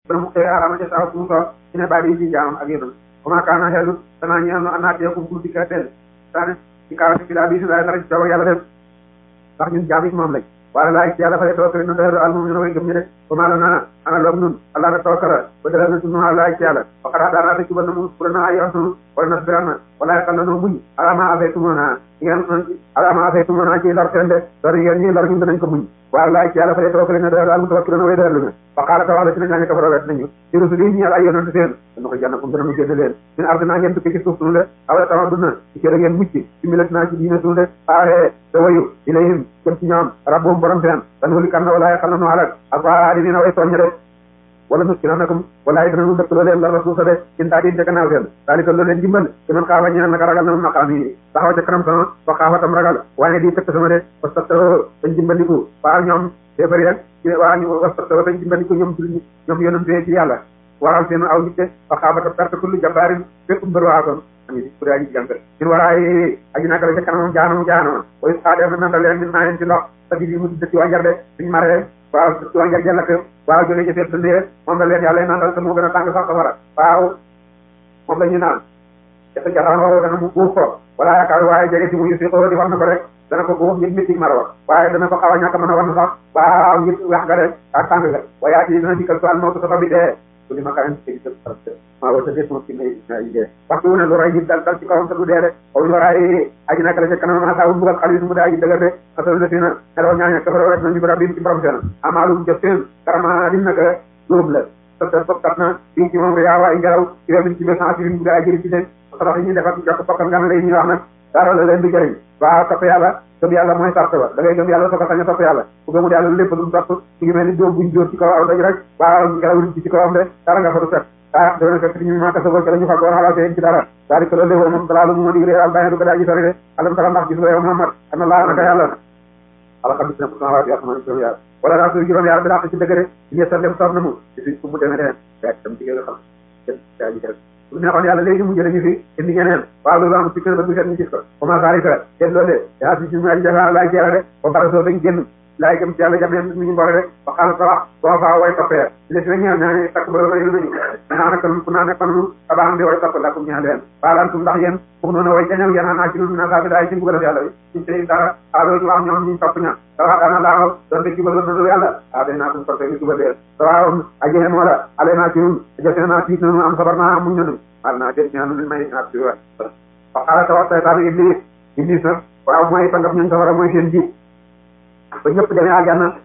bana mu xëy arama ca saw mu soo ci ne bàyyi ci jaamam ak yéen comment kaana xeelu danaa ñeel no anaatee kum kul dikka teen saane ci kaw ci bila bi si dara ci coobar yàlla dem ndax ñun jaam yi moom lañ wala laay ci yàlla fa tawakkal nu dara al mu'minu way gëm ñi de ko maalo na ana loog nun allah na tawakkala ba dara na sunu laay ci yàlla wa qad hadana ta cuban na mu pour na ay rasul wala nasbiranna wala yaqal na muñ alama afaytumuna ngeen alama afaytumuna ci lor seen de lor ngeen ñi lor ñun danañ ko muñ wala laay ci yàlla fa tawakkal na dara al mutawakkiluna way dara lu fa qala ta wax ci nañu ko wet nañu ci rusul yi ñi ay yonent seen dana ko janna ko dana mu génn leen min ardina ngeen tukki ci suuf sunu de awla tawa duna ci kër ngeen mucc ci milatina ci diine sunu de faaxe te wayu ilayhim jëm ci ñoom rabbum borom seen dan wali kan na wala yaqal na nu alak ak waa dina way tooñ de wala nu kina nakum wala dina nu dëkk loo leen la rasul sa de in daa din ca gannaaw seen daalika loo leen dimbal ci man xaawa ñeel naka ragal na ma maqaam yi taxaw ca kanam sama fa xaawa tam ragal waaye di tëkk sama de wastato dañ dimbaliku waa ñoom féefari ak waa ñu wastato dañ dimbaliku ñoom julli ñoom yonante ci yàlla waral seen aw nit fa xaawa ta perte kullu jabaarin fépp mbër waakoon ami pour aji jàng sin waraay aji naka la ca kanamam jaanam jaanama koy saa def na nanda leen min maa leen ci ndox sa di mu dëkk wanjar de suñ maree waaw dëkk wanjar jëlak waaw jóge ci seet dëndee moom la leen yàlla nandal te moo gën a tàng sax safara waaw moom la ñu naan dafa jaxaan waxoo dana mu guuf ko wala yaakaar waaye jege si mu yu si ko di war na ko rek dana ko guuf ngir métti mar wa waaye dana ko xaw a ñàkk mën a war na sax waaw ngir wax ga rek ak tàng ga waaye ati dina dikkal so al mawtu sa bi dee ku li ma karan ci maa wasa des moom ci may dee waxtu wu ne lu ray ji dal dal ci kawam te du dee de xaw ñu waraay aji naka la ca kanam ma saa mbugal xalis mu daa ji dëgër de xasal na sina nelaw ñaaña kafaro rek nañu bara bi ci borom seen amaalum jëf seen karama lim naka dóob la sota sottat na fii ci moom yaa waay ngelaw ci wemin ci message bi mu daa jëri ci leen sarax yi ñuy def ak jokk pokkal nga lay ñuy wax nag dara la leen di jëriñ waaw topp yàlla gëm yàlla mooy sart ba da ngay gëm yàlla soo ko sañ a topp yàlla ku gëmul yàlla lépp lu mu topp ci ngi mel ni dóom buñ dóor ci kaw aw daj rek waaw ngelaw li ci kawam de dara nga fa du set ah dana fekk ñu ma kasa ko la ñu faggoon xalaat ci dara daal ko loolu moom dalaalu mu ma dig réer al bayna du ko daa ji sori de alam tara ndax gis nga yow Muhammad ana laa naka yàlla ala xam bisna pourcent waa yàlla juróom yaar wala daa suy juróom yaar bi daa ci dëgg de ñu sa dem soob na mu ci suñ fu mu demee de fekk tam ci nga xam daa ji rek bu neexoon yàlla léegi mu jële ñu fi indi ñeneen waaw loolu am ci kër ba du set ñu gis ko comment ça arrive te loolu yaa si suñu aji jafa laay jeex de ba bara soo dañ génn laay gëm ci yàlla jam yam mi ñu mboole rek ba xaala sa wax boo faa way toppee les na ñëw ñaa takk ba réyu nañu naa naka ku naa nekkoon nu abaan di way topp lakum ñaa leen waalantum ndax yéen foofu noonu way jañaw yéen naa ci lu na saa bi daay ci mbugal yàlla bi ñu tey dara alo ñu wax ñoom ñu topp ña dawa dana laa doon de jubal na yàlla a day naa kum toppee ñu jubal leen dawa ajexe moo la ale naa ci ñun jëfe naa tiit nanu am sabar naa muñ nanu wal naa jël ñaan luñ may naa ci wa fa xaala sa wax saytaan iblis iblis nag waaw mooy sangam ñun safara mooy seen jiit ba ñëpp demee aljanna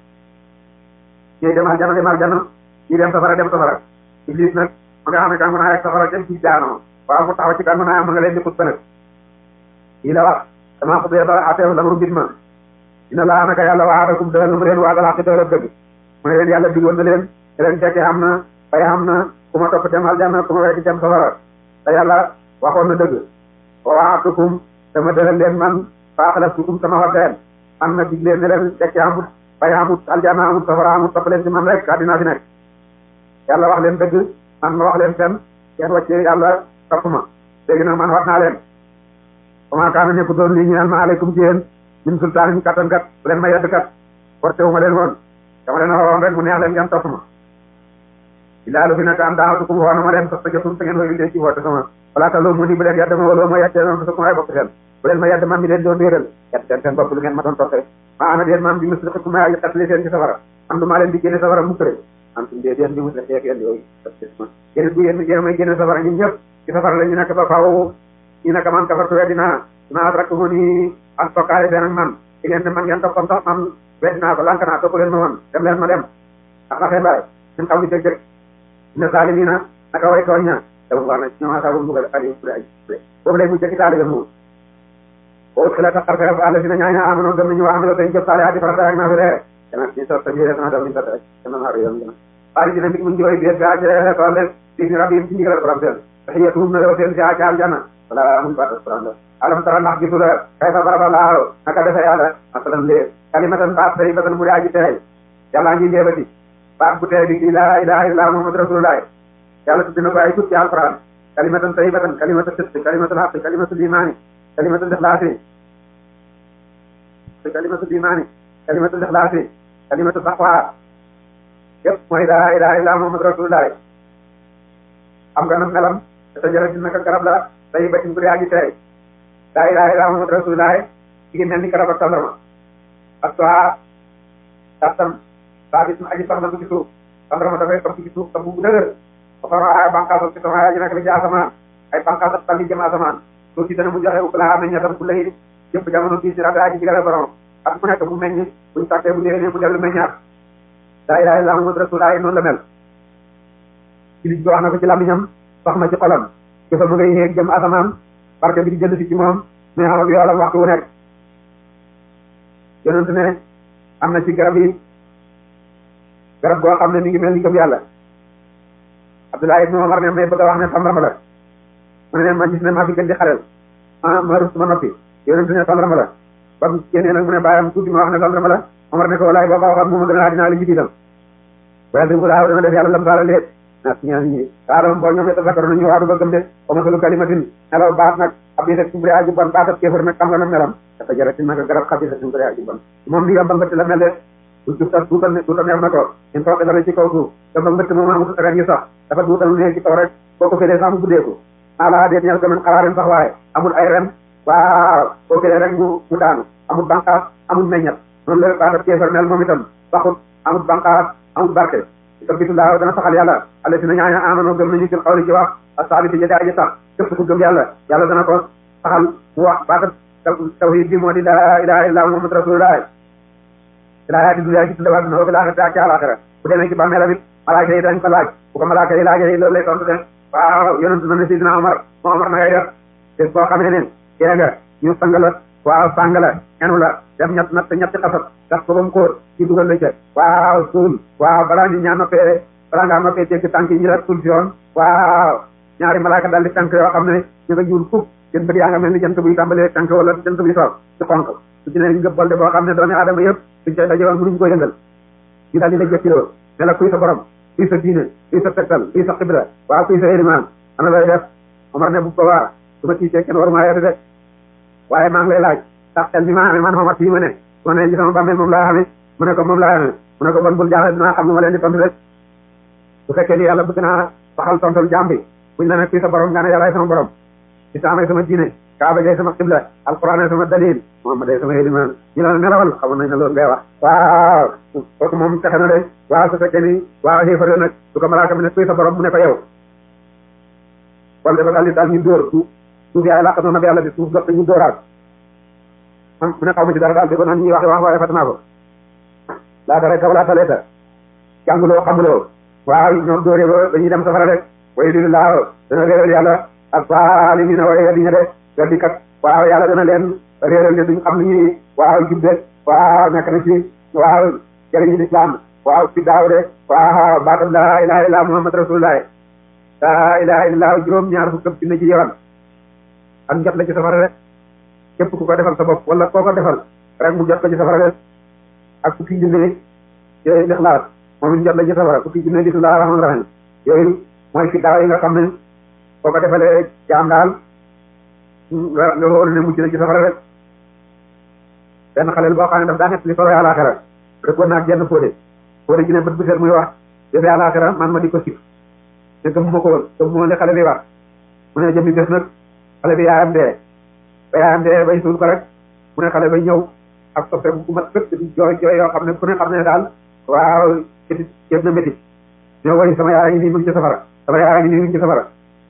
ñuy dem aljanna dem aljanna ñi dem safara dem safara iblis nag ma nga xam ne kan mën naa yegg safara dem ci jaanoo waaw mu taxaw ci kan mën naa ma nga leen di xut nag lii la wax damaa xutbee ba ateew la mu bit ma dina laa naka yàlla waadakum dëgg mu leen waagal xaqi dëgg dëgg mu ne leen yàlla digoon na leen te leen fekkee xam na fay xam na ku ma topp dem aljanna ku ma wekk dem safara te yàlla waxoon na dëgg wa waatukum dama dëgal leen man faaxalaftukum sama waddeen am na dig leen ne leen fekkee amut fay amut aljanna amut safara amut topp leen ci man rek àddina fi nekk yàlla wax leen dëgg man ma wax leen fen kenn wàccee yàlla topp ma léegi nag man wax naa leen comment kaana nekku doon lii ñu naan ma aleykum ci yéen min sultaan ñu kattan kat bu leen ma yedd kat porté wu ma leen woon dama leen waxoon rek mu neex leen ngeen topp ma illaa lu fi nekk am daawatukum woo na ma leen sos ta jotum te ngeen woy leen ci woote sama wala ta loo mu ni bu leen yedd ma waloo ma yeddee noonu sa ko ay bokk seen bu leen ma yedd man mi leen doon réeral yedd seen seen bopp lu ngeen ma doon toppee ma ana déet maam bi musrixikum ma xatli seen ci safara am du maa leen di génne safara mukk rek am tum dee deen bi musrixi ak yéen yooyu yéen bu yéen yéen may génne safara ñun ñëpp ci safara la ñu nekk ba faaw ñu nekk man kafartu weddinaa naa rek mu ni ak tokkaale seen ak man ci ngeen ne man ngeen toppoon sax man weddinaa ko lank naa topp leen ma woon dem leen ma dem ak na xembaay ñun xaw ñu dëgg rek ne saalimina naka way tooñ ña dama wax na ñoom asaabu mbugal ali ay boobu lay mu jëkki taalibe mu o xila ta xarfe fa ala sina ñaaña amano gëm nañu wa amelo tay jëf saale ati farata ak naa fi reere dana ci sa ta biire dana daw min tata dana naa yoon dana ali dina mi mu ngi way biir ga jere ko le ci rabbi ci ndigal borom seen tahiyatuhum na seen ci ak aljanna wala amul ba borom alam tara ndax gisu la kay fa baraba laa naka defe yàlla masalan lee kalimatan baat tay batan mu daaji tey yàlla ngi njéebati baat bu tey bi la ilaha illa muhammad rasulullah yàlla tudd na ko ay tut ci alquran kalimatan tayyibatan kalimatu sidq kalimatu haqq kalimatu imani kalimatu ikhlasi kalimatu imani kalimatu ikhlasi kalimatu taqwa yëpp mooy laa ilaha illa muhammad rasulullah xam nga nag melam te jërëjëf naka garab la day batin bu dee aji tey laa ilaha illa muhammad rasulullah ci mel ni garab ak tàndarma ak soit tartam saa bis aji sax na ci suuf tàndarma dafay topp ci suuf tam bu dëgër ba pare ay bànqaas ci sama aji nekk la ci asamaan ay bànqaas ak tànn jëm asamaan suuf si dana mu joxe u laa amee ñettam ku lay jëpp jamono bii si rabi aji digale borom ak mu nekk mu meññ buñ tàkkee bu déwénee mu dellu meññaat laa ilaha illa muhammad rasulullah noonu la mel ci liñ ko wax na ko ci làmmiñam wax na ci xolam jëfa ma ngay yéeg jëm asamaan barke bi di jënd si ci moom mais xam yoolam waxtu wu nekk yonent ne am na ci garab yi garab goo xam ne mi ngi mel ni gëm yàlla Abdullah ibn Umar ne may bëgg a wax ne tàndarma la mu ne ma gis ne maa fi gën di xaleel ma ma rus ma noppi yonent ne tàndarma la ba mu génnee nag mu ne bàyyam tuuti ma wax ne tàndarma la Omar ne ko walaay boo ko waxoon mu ma gën a dinaa la jiital wala ko daaw dana def yàlla lam saala léet na ñaan ñi aadama boo ñoom it zakaro nañu waadu ba gëm de o masalu kalimatin nelaw baat nag xabisa kubri aju bon baatab kéefar nag xam nga na melam dafa jarati nag garab xabisa kubri aju bon moom ni gamba mbëtt la mel de du duutal duutal ne duutal neex na ko in tooke dara ci kaw suuf gamba mbëtt moom amul ren yu sax dafa duutal ne ci kaw rek boo ko félee sax mu guddeeku ala deet ñal ko men xaraarin sax waaye amul ay ren waaw boo félee rek mu mu daanu amul banqaas amul meññat noonu la baatab kéefar mel moom itam saxut amul banqaas amul barke sabitullah dana saxal yàlla alla si na ñaaña amano gëm nañu jël xawli ci wax asabiti jëde aji sax képp ku gëm yàlla yàlla dana ko saxal mu wax baatab tawhid bi moo di la ilaha illa muhammad rasulullah ilaa di dunya ci tuddawaat dina fi laaxira ak ci àlaxira bu demee ci bàmmeelam it malaaka yi dañ ko laaj bu ko malaaka yi laajee loolu lay tontu de waaw yonent na ne sidina Omar moo Omar na ngay def bés boo xamee ne dee nga ñu sang la waaw sang la enu la def ñett natt ñetti xasat gas ko ba mu kóor ci dugal la ca waaw suul waaw balaa ñu ñaa noppee balaa ngaa noppee tegg tànk yi ñu la suul si yoon waaw ñaari malaaka daal di tànk yoo xam ne ñu nga ñuul fukk seen bët yaa nga mel ni jant buy tàmbalee tànk wala jant buy soog ci xonk su ci ne ngëb bolde boo xam ne doomi aadama yëpp suñ koy daje woon mënuñu ko yëngal ñu daal di la jëkkiloo ne la kuy sa borom kuy sa diine kuy sa tegtal kuy sa xibra waaw kuy sa élimaan ana lay def Omar ne bu ko waa su ma tiitee kenn war maa yete de waaye maa ngi lay laaj ndax xel mi ma amee man Omar fii ma ne su ma ne ci sama bàmmeel moom laa xamee mu ne ko moom laa xamee mu ne ko bon bul jaaxle dinaa xam nu ma leen di tontu rek bu fekkee ni yàlla bëgg naa waxal tontal jaam bi buñ la ne kuy sa borom nga ne yàllaay sama borom islaam ay sama diine kaaba gay sama xibla alquran ay sama dalil muhammad ay sama éliman ñu la nelawal xamoon nañ ne loolu ngay wax waaw kooku moom texe na de waaw su fekkee ni waaw xéefare nag su ko malaaka mi ne kuy sa borom mu ne ko yow kon dafa daal di daal ñu dóor suuf suuf yaay làqatoon na bi yàlla bi suuf dox ñu dóoraat man mu ne xaw ma ci dara daal di ko naan ñuy wax wax waaye fatanaa ko laa dara kaw laa taleeta jànguloo xamuloo waaw ñoom dóoree ba dañuy dem safara rek way li laaw dana réeral yàlla ak faali mi ne way di ña de weddi kat waaw yàlla dana leen réeral ne duñ xam ni ñuy waaw jubbe waaw nekk na ci waaw jëriñu lislaam waaw fi daaw de waaw baatam laa ilaha illa muhammad rasulullah laa ilaha illa juróom ñaar fukk ci ne ci yoon ak njot la ci safara rek képp ku ko defal sa bopp wala koo ko defal rek mu jot ko ci safara rek ak fukki junne ci lixlaas moom it njot la ci safara fukki junne bismillah rahman rahim yooyu mooy fi daaw yi nga xam ne boo ko defalee jaam daal nga nga wóolu ne mucc na ci safara rek benn xaleel boo xam ne daf daa nekk li solo àlaxira rek war naag jenn fóode fóode ji ne bët bu seet muy wax jëfe àlaxira man ma di ko sif ne gëm ma ko woon gëm moo li xale bi wax mu ne jëmmi bés nag xale bi yaayam dee ba yaayam dee bay suul ko rek mu ne xale bay ñëw ak soppe bu mat sëkk di jooy jooy yoo xam ne ku ne xam ne daal waaw métit yëpp na métit ñoo woy sama yaay ngi nii mu ngi ci safara sama yaay ngi nii mu ngi ci safara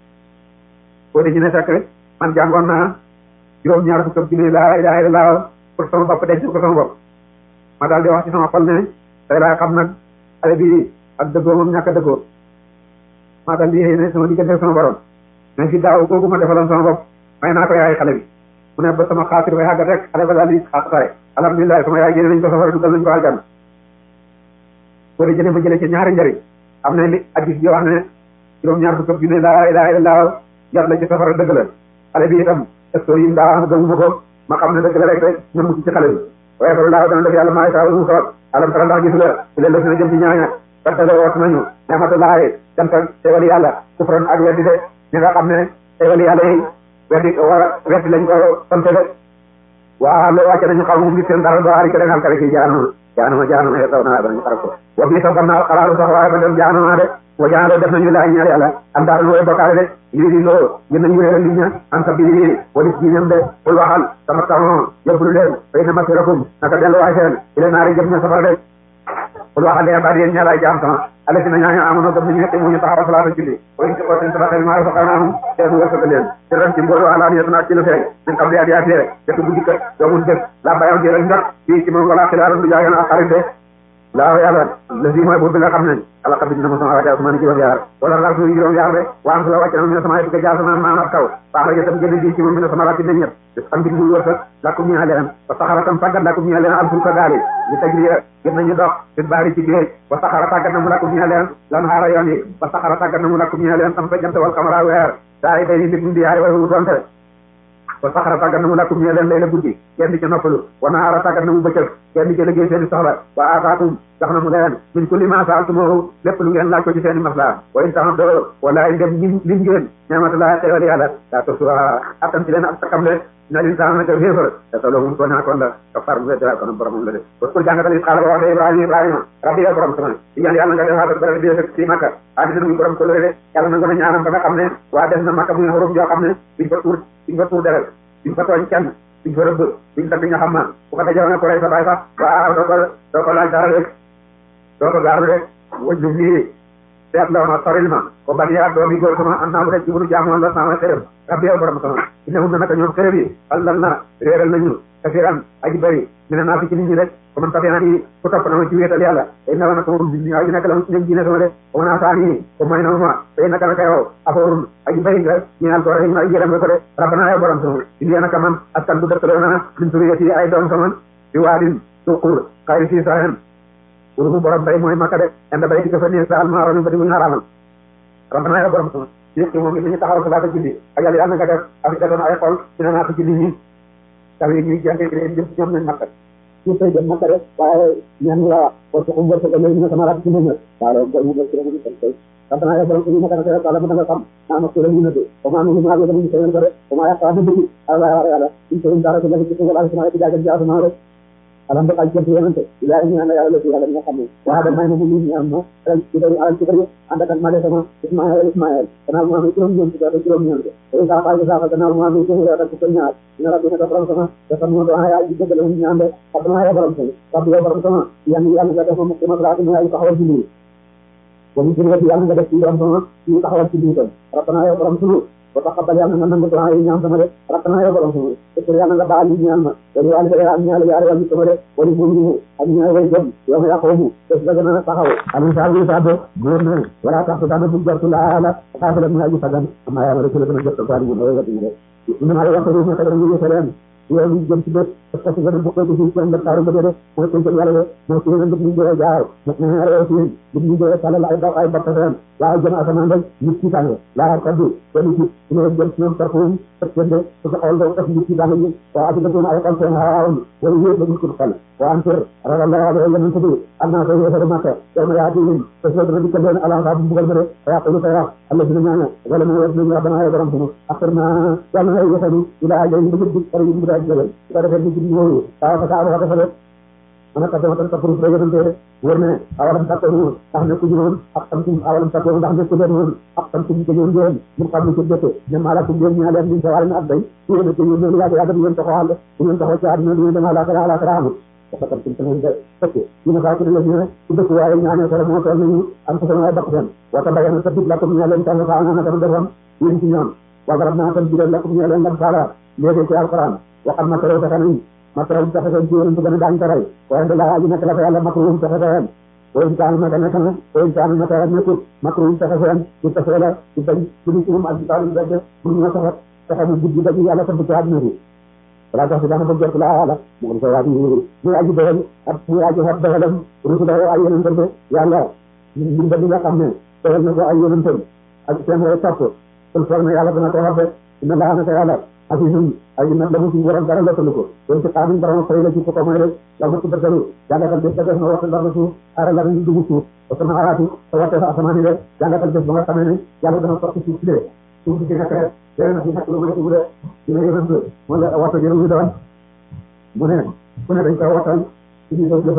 fóode ji ne fekk man jàngoon naa juróom ñaar fukk ak junne laa ilaha illallah pour sama bopp denc ko sama bopp ma daal di wax ci sama xol ne tey laa xam nag xale bi ak dëggoo moom ñàkk a dëggoo maa daal di ne sama diggante sama borom mais fi daaw kooku ma defaloon sama bopp may naa ko yaay xale bi mu ne ba sama xaatir bay xàggat rek xale ba daal di xaatare alhamdulilah sama yaay génne nañ ko safara dugal nañ ko aljanna boo dee jëlee ma jëlee ci ñaari njëriñ am na li addis bi wax ne juróom ñaar fukk ak junne laa ilaha illallah jar la ci safara dëgg la xale bi itam est-ce que yim daa wax gëmuma ko ma xam ne dëgg la rek rek ñun mucc ci xale bi waaye fa laa dana def yàlla maa saa mu soob alam tara ndax gis nga su leen def na jëm ci ñaaña partale woot nañu nematulaay cant teewal yàlla kufran ak weddi de ñi nga xam ne teewal yàlla yi weddi war weddi lañ ko sante de waa lo wàcce nañu xaw moom nit seen dara do ari ko den halkale ki jaanul jaanama jaanama ye taw naa danañu xarab ko wa bii sa gannaaw xalaalu sax waaye ba dem jaanama de wa jaanalo def nañu laay ñaar yàlla am daal mooy bokkaale de lii di loo gën nañu réeral li ña am sa bii walis diinam de kul waxal sama tamoo yóbbulu leen fay na masirakum naka delluwaay seen ila naari jëm ña safara de kul waxal leen ba di yéen ñaalaay jaam sama ala si na ñaaño amono gëm nañu nekk mu ñu taxawal salaata julli way ci ko seen tabaxel maa fa xanaa seen wërsëg leen ci ren ci mboolu ala ni na ci lu feeñ min xam li adiyaat rek dëkk bu dikkat doomun dëkk la bayaw jëral ndax fii ci moom wala xilaaran du jaagan ak xarit de laa yàlla la si mooy buur bi nga xam ne ala xam ne dama sama wàcce asmaan juróom yaar wala daal suñu juróom yaar de waan su la wàcce na mu ne sama yëpp jaar sama maam ak taw baax la jëtam gën di ci moom mi ne sama rakki de ñett am bi muy wërsëg lakkum ñaa leen wa saxara tam tàggat lakkum ñaa leen al fulka gaali ñu tajri gën nañu dox fi baari ci géej wa saxara tàggat na mu lakkum ñaa leen lan xaara yoon yi wa saxara tàggat na mu lakkum ñaa leen tam fa jant wal xamara weer saa yi day nit di yaay way wutonte wa saxara tàggat na mu lakkum ñee leen lay la guddi kenn di ca noppalu wa naara tàggat na mu bëccëg kenn di ca liggéey seen i soxla wa aataakum jox na mu leen min kulli ma saaltumuhu lépp lu ngeen laaj ko ci seen i masla wa in taxam doo wala ndem lim lim ngeen ñaamatullaa xewal yàlla daa tos attan ci leen ak takam le na lin saana naka féefar te solo mum tooñaa kon la ka far bu dara kon boromam la de parce que jàngatal it xaala ba wax de ibrahima ibrahima rabbi yow borom sama di ñaan yàlla nga defaat bare bi ci makka adina muy borom ko lëre de yàlla na nga ñaanam ba nga xam ne waa def na makka muy xurum joo xam ne duñ fa tuur duñ fa tuur deret duñ fa tooñ kenn duñ fa rëbb duñ dagg nga xam ma bu ko dajoo nga ko rey sa baay sax waaw doo ko doo ko laaj dara rek doo ko gaar rek wëjlu lii seet la ma soril ma ko ban yaa doomi góor sama an naa bu rek ci bunu jaamoon la sama xërëm rabbi yow borom sama ina hum na naka ñoom xërëm yi allal na réeral nañu kasiran aji bëri mi ne naa fi ci nit ñi rek ko man tafe na di ku topp na ma ci wéetal yàlla tey na naka moom bi aji nekk la ci ñoom diine sama de ko mën a saani ko may na ma tey naka naka yow afoorun aji bëri nga ñaan ko rek aji yërëm nga ko de rabbana yow borom sama indi naka man askan bu dëkkaloo na min suriyati ay doom sama di waadin suqur xayri si sahen wulu mu borom bay mooy makka de enda bay di ko fa nii sa alma mi ba di muy xaraamal rabbana yow borom sama ci moom it dañuy taxawal salaata julli ak yàlla yàlla nga def ak da doon ay xol dina naa ko julli ñi taw yi ñuy jàng leen jëm ci ñoom nañ makka ñu tey dem makka rek waaye ñaan la wax parce que xum wërsëg yooyu ñu sama raat ci ñoom waaw loolu koy mu ci rek ñu tay rabbana yow borom ñu makka rek wala da nga xam naa ma ko la ñu nëdd ko ma ñu ma ko dañu seen ko rek ko ma yaqa na dëgg Allah wa yàlla ñu ko dara ko la ci ko wala sama ci jaagal jaasu ma rek alam ba ay jëf yonante ila ñu ñaan yàlla ci yàlla nga xam ne waa da may ma ñu ñu am no rek ci dañu alal ci bëri ànd ak ma sama Ismaël Ismaël kana ma mi juróom ñeent ko juróom ñeent ko e sa fa sa kana ma mi ko rek ko ñaar ina rabbi na borom sama dafa mo do ay ji dëggal ñu ñaan de abna ya borom sama rabbi ya borom sama yan yàlla nga def mo ma raatu ñu ay taxawal ci lii wa ñu jël yàlla nga def ci borom sama ñu taxawal ci lii tam rabbana ya borom sama ba taxabal yàlla nga nangu doa yi ñaan sama de rabbana ya borom sama te yàlla nga baal ñu ñaan ma wala yàlla nga am ñaan yàlla yàlla sama de wala mu ñu ak ñaan way jëm yow ya xawmu des la gëna taxaw am sa bi sa do góor na wala tax dana bu jartu la la xaafala mu aji fagan amma ya rasul gëna jot ko ñu way wati de ñu ma wax ko ñu tagal ñu yesalam yow ñu jëm ci bët parce que gëna bu ko ci ko ndar taaru ba de mo ko ci yàlla mo ci ñu ñu do jaar mo ñu ñaare ci bu ñu do sala la ay ba ay batta tan la jëm asamaan rek nit ci tàng la kaddu ko ni ci ñu jëm ci ñoom tarfum fekkende ko xol do def nit ci tàng ñu wa ati ko ay xol seen haawun wala yépp dañu ko xal wa antar ragallahu wa yalla tabi anna ko yéfa mata dama ya di ñu ko so do ko den ala ta bu bugal bare ya ko ta ya allah dina ñaan wala mo wax ñu rabbana ya borom sunu akhirna yalla na yéfa ni ila ajal bu bu kare ñu da jëgal ko defal ni ci ñu ta fa ta ko defal ana ka dama tan tafuru rek yonente wër ne awalam takkoon ndax ne ku ñëwoon ak tam tum awalam takkoon ndax ne ku leen woon ak tam tum ko ñëwoon ngeen mun xam ne ci jotee ne mala tum ngeen ñaa leen ñu sa wàll na abday yéen ko ñu leen yaa yaa ngeen taxaw àll ngeen taxaw ci àdduna ngeen dama la kala ala kala amul dafa tam tum ngeen de fekk ñu ne faatu la ñu ci dëkk waaye ñaane ko mo toll ñu am ko sama bakk seen wata bayan sa bit la ko ñaa leen tan fa na tam defam yéen ci ñoom wa garab na tam biral la ko ñaa leen ngam sala léegi ci alquran waxal ma tere taxani makrum taxe seen jiwéen bu gën a daañ taray waaye nda laa aji nekk la fa yàlla makrum taxe seen o insaan naka nekk na o insaan naka nekkut makrum taxe seen ci taxe la ci bañ ci li ci moom ak taalim bedde bu ñu taxe taxe mu guddi ba yàlla tabb ci àdduna bi wala tax si daana ba jot la yàlla mu ngi koy waati yéeri muy aji dogal ak muy aji xat dogalam rusula ay yonentam de yàlla lim ba li nga xam ne dogal na ko ay yonentam ak seen way topp kon foog na yàlla dana ko xarfe inna laa naka yàlla asisum ay na damu ci borom dara lotalu ko kon ci xaamin borom fay la ci ko mooy rek la mu ci bertalu jàngatal bés def na waxtu dara suuf ara la ñu dugg suuf parce que na araati te waxte sa asamaan yi rek jàngatal bés ba nga xamee ne yàlla dana sotti suuf si de suuf si nekk rek léegi nag si nekk lu may tubu de dina yënal moo la waxtu jërëm ñu doon mu ne ku ne dañ koy waxtaan ci biir jëfam de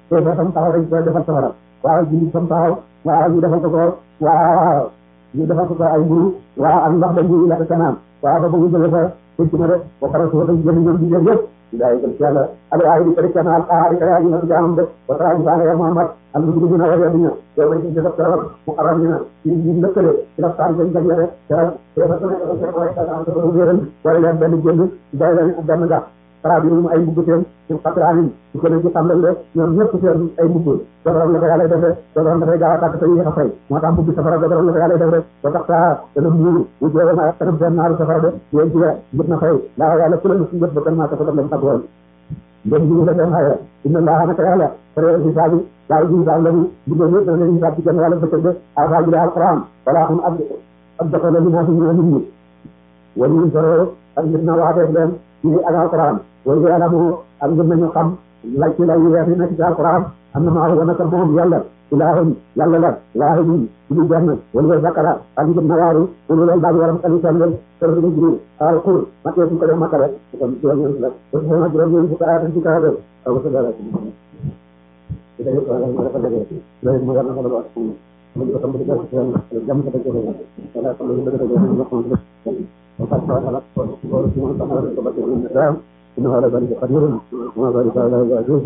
te ba tam taxaw dañ koy defal safara waaw julli tam taxaw waaw ñu defal ko ko waaw ñu defal ko ko ay mburu waaw ak ndox dañ ñu lekk kanam waaw ba bëgg jële fa tëcc na de ba pare suba dañ jëli ñoom di jël yëpp daay gën ci yàlla ala ay di kadi kana al qahari kaya ñu na jaamam de wa ta'ala sa ya muhammad al mujrimina wa yadina yow dañ ci def dara mu aram ñu ci ñu lëkkale ci la tar dañ dañ rek te te fa ko ko ko ko wéral wala leen benn jënd day leen benn nga fara bi mu ay mbubb seen ci xatraanin ci ko ci tàmbal de ñoom ñëpp seen ay mbubb dogaram la ko yàlla def rek dogaram dafay gaaw a tàkk te yéex a fay moo tax mbubb safara dogaram la ko yàlla def rek ba tax saa dana muuru wu jeewa ma kanam seen naaru safara de yéen ci jot na fay laa yàlla ku la ci jot ba kan maa ko def lam tàggoon ndem ji la seen xayra inna allaha naka yàlla fere hisaabi yàlla ji hisaab la mu diggéen ñëpp dana leen hisaab ci kenn wàlla bëccëg de afa ji alquran wala xam ab ab dafa la li naa fi ñu nit ñi wala ñu soro ak nit na waateef leen ci ak alquran wala yàlla mu am ngeen nañu xam lay ci lay weex yi nekk ci alquran am na maa wana kal moom yàlla ilaahum yàlla la waahidun ñu jenn wala zakara ak ngeen na waaru wala loolu daal waram kali sandal sër bi jibril al qur makke su ko def makka rek kon juróom ñeent la ko so na juróom ñeent fukk ayatan ci kaw rek aw ko dara ci ida ko ala ma dafa dege loolu mo yàlla ko wax mo ko tam dege ci jam ko dege wala ko dege dege ko ko وقد قال لك ورسول الله صلى الله عليه وسلم إنه على ذلك قدير وما ذلك على عزيز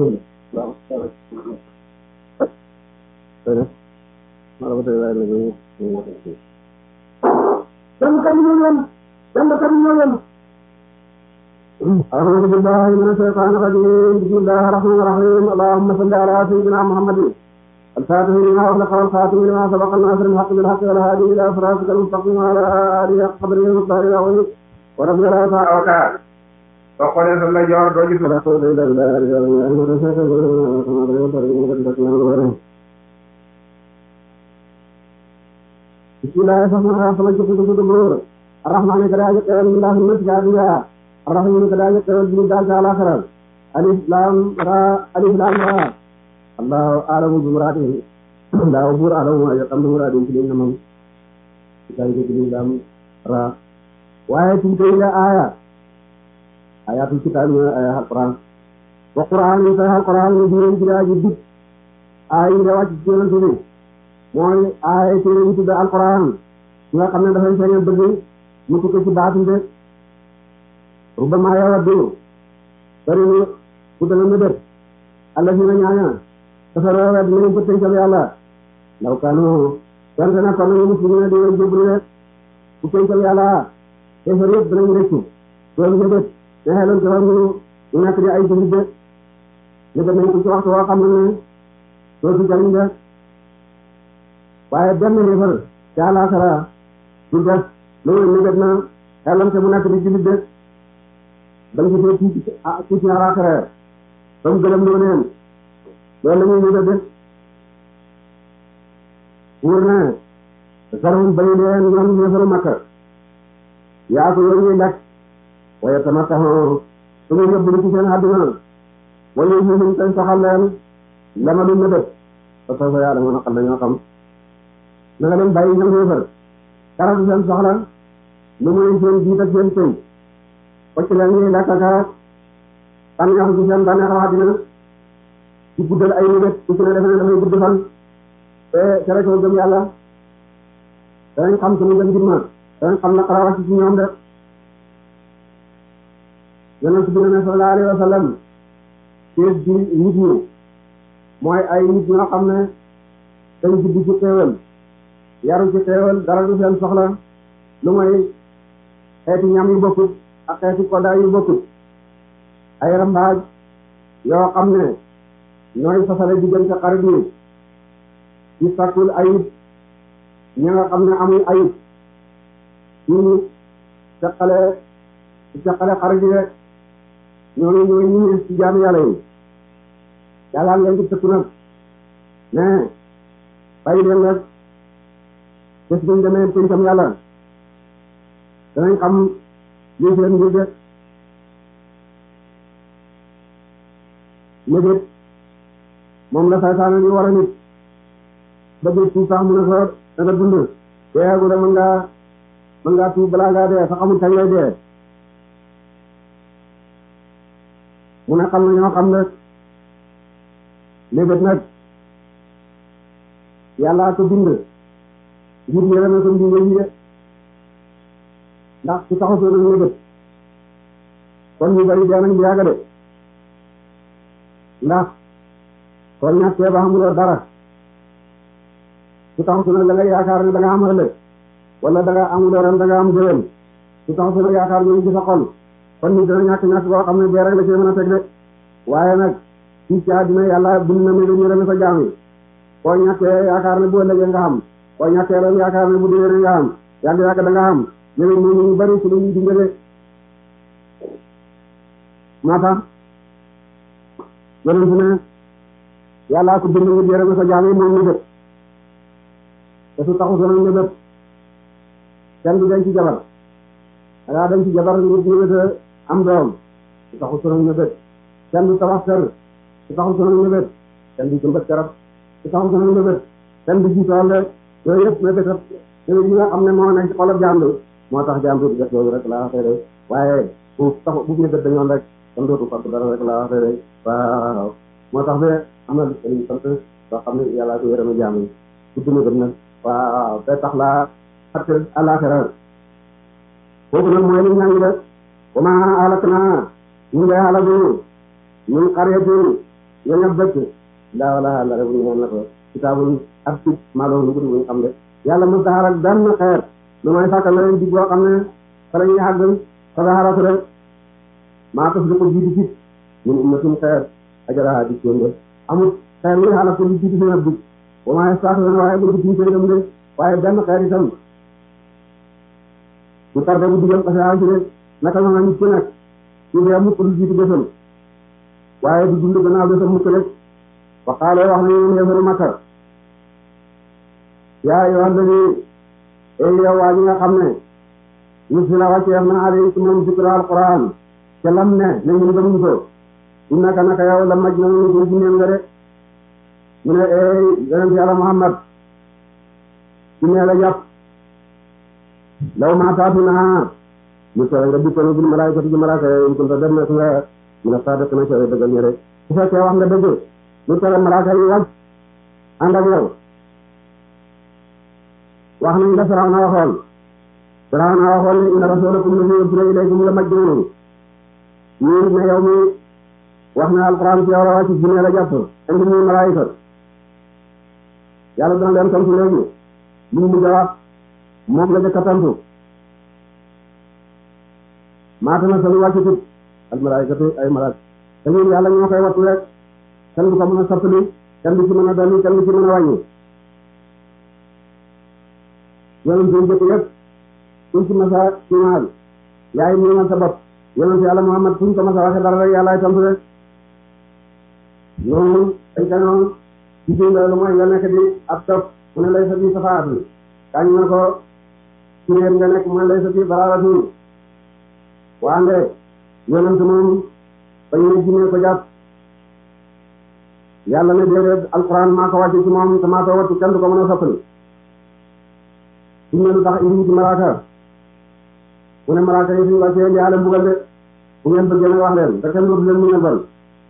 أعوذ بالله من الشيطان الرجيم بسم الله الرحمن الرحيم اللهم صل على سيدنا محمد الفاتح لما أغلق والخاتم لما سبق الناصر الحق بالحق والهادي إلى صراطك المستقيم وعلى آله قدره المختار العظيم ورضي الله تعالى avocat soo xoolee sa la joor doo gis بسم الله الرحمن الرحيم جب جب دبور الرحمن كذا يقول من الله من جابيا الرحيم كذا يقول من دال تعالى خير الف لام را الف لام را الله أعلم بمراده لا أبور أعلم ما يقام بمراده كلين نمم كذا يقول لام را وآية تلك آية آيات الكتاب آية القرآن وقرآن يسأل القرآن يجري كذا جد آية رواج جل جل mooy aaya téere yi tudd alquran yi nga xam ne dafay feeñal bëgg mu tukki ci baatin de rubama yawaddu bari ni bu dana mëdër allah si na ñaaña dafa roowet dinañ ko tënkal yàlla ndaw kanu donte na kon nañu muslimina di way jébbalu rek bu tënkal yàlla kéefar yëpp danañ rëccu loolu mëdët ne xeloon ci wax ñu ñu nekk di ay jullit de mëdët nañ ko ci waxtu woo xam ne doo ci jariñ de waaye benn réefal ca àllaaxira du des loolu négat na xelam te mu nekk di jullit de bañ ko fee tuuti tuuti àllaaxira ba mu gëlëm loo neen loolu la ñuy négat de wóor na sarhum bañu leen ñoom ñeefaru makka yaa ko yooyu ñuy lekk waaye tama taxoo su ñu yóbbu ci seen àdduna wala ñu ñu koy soxal leen lama du nëbët ba soo fa yàlla mën a xam dañoo xam na nga leen bàyyi ñoom yéefar dara du seen soxla lu muy seen jiit ak seen sëy wacc leen ñuy lekk ak bànneexu ci seen bànneexu àddina ci guddal ay nit ci ne defe ne dafay gudd fan te tere ko gëm yàlla danañ xam suñu gën jimma danañ xam na xara wàcc ci ñoom de yonent bi ne sallallahu alayhi wa sallam kees bi nit ñi mooy ay nit ñoo xam ne dañ judd ci xéewal yaru ci xéewal dara du seen soxla lu mooy xeeti ñam yu bokkut ak xeeti koddaay yu bokkut ay rambaaj yoo xam ne ñooy fasale diggante xarit yi ci sakkul ayib ñi nga xam ne amul ayib ci caqale ci caqale xarit yi rek ñooñu ñooy ñu ci jaamu yàlla yi yàlla ngeen ci tëkku nag mais bàyyi leen rek bés buñ demee pencam yàlla danañ xam lii seen mbir de mébét moom la saytaane di war a nit bëgg tuub sax mu ne ko danga dund deeagu de mën ngaa mën ngaa tuub balaa ngaa dee sax xamul kañ lay dee mu ne xam na ñoo xam ne léegi nag yàllaa ko bind ngir yërëme ko mbindee yi de ndax su taxu soo nañ lébét kon ñu bari dee nañ bu yàgg de ndax soo ñàkkee ba xamuloo dara su taxu su nag da nga yaakaar ne da nga am ëllëg wala da nga amuloo ren da nga am déwén su taxu su nag yaakaar ñooñu ci sa xol kon nit dana ñàkk ñàkk boo xam ne dee rek la ci mën a teg de waaye nag fii ci àddina yàlla bind na ne dañu reme ko jaam yi koo ñàkkee yaakaar ne bu ëllëgee nga xam koo ñàkkee ren yaakaar ne bu déwénee nga xam yàgg yàgg da nga xam léegi ñooñu ñu bari ci la ñuy dundale moo tax yonent ne yàllaa ko bind ngir yërëme ko jaam yi moom ñu bët te su taxu sonañ ne bët kenn du denc jabar dangaa denc jabar ngir ñëwét am doom su taxu sonañ ne bët kenn du tabax kër su taxu sonañ ne bët kenn du jëmbat garab su taxu sonañ ne bët kenn du ji tool de yooyu yëpp ne bëtat yooyu yi nga xam ne moo nekk ci xolab jaam bi moo tax jaam bi def loolu rek laa waxee de waaye bu tax bu ne bët dañoon rek kon dootu fàtte dara rek laa waxee de waaw moo tax be am na lu sant soo xam ne yàlla ko yërëma jaam yi su duna gëm nag waaw te tax laa fàtte àllaaxira kooku nag mooy li ñaa ngi def wa ma alak naa ñu ngay xalagu ñun xaryetin ñoñab dëkk daa wala la rek ñu na ko kitaabul ab ci maaloo nu gudi buñu xam de yàlla mos daxar ak benn xeer lu may sàkkal la leen dig boo xam ne fa la ñuy àgg fa daxaratu rek maa taf di ko jiitu fit ñun ummatum xeer ajaraha di seen de amul xeer yi xalaat ko li jiitu seen ab dig wa maa yastaxiruun waaye bu guddi koy dem de waaye benn xeer itam bu tarde bu digal ko saa ci de naka nga nit ki nag ñu dee mukk lu jiitu bésam waaye du dund gannaaw bésam mukk rek wa qaala wax nañu ñun yéefaru Makka yaa yoo xam ne ay yow waa ñi nga xam ne ñu si la wàcceef na ale ci moom zikra alquran ca lam ne ne ñun gëmuñ ko innaka naka yow la maj na ñu ko jinneem nga de mu ne ey yonent yàlla Muhammad jinnee la jàpp law maa taatu naa mu tere nga dikkoon bil malaayikati ci malaaka yi kunta dem na nga mu ne saa dëkk na ca dëggal ñe rek su fekkee wax nga dëgg lu tere malaaka yi wàcc ànd ak yow wax nañ la Firawna waxoon Firawna waxoon ne inna rasulakum la ursila ilaykum la majnun ñu ne yow mi wax na alquran ci yow la wàcc jinne la jàpp indi muy malaayika yàlla dana leen tontu léegi li mu mujj a wax moom la jëkk a tontu maata na sanu wàcc tut al malaayikatu ay malaak te ñun yàlla ñoo koy wattu rek kenn du ko mën a soppali kenn du ci mën a dolli kenn du ci mën a wàññi yonent yi jëkk yëpp suñ ci masa cimaal yaay miimal sa bopp yonent yàlla Muhammad suñ ko masa waxe dara rek yàllaay tontu rek noonu dañ ko noonu ci biir loolu mooy nga nekk di ab topp mu ne lay sa bi safaatu kañ na ko ci réer nga nekk mu ne lay sa bi baraaratu waande yonent moom ba ñu ne jinne ko jàpp yàlla ne déedéet alquran maa ko wàcce ci moom te maa ko wattu kenn du ko mën a soppali suñ ne lu tax indi ci malaaka mu ne malaaka yi suñu wàccee indi aale mbugal de bu ngeen bëggee nag wax leen te kenn dootu leen mu nebal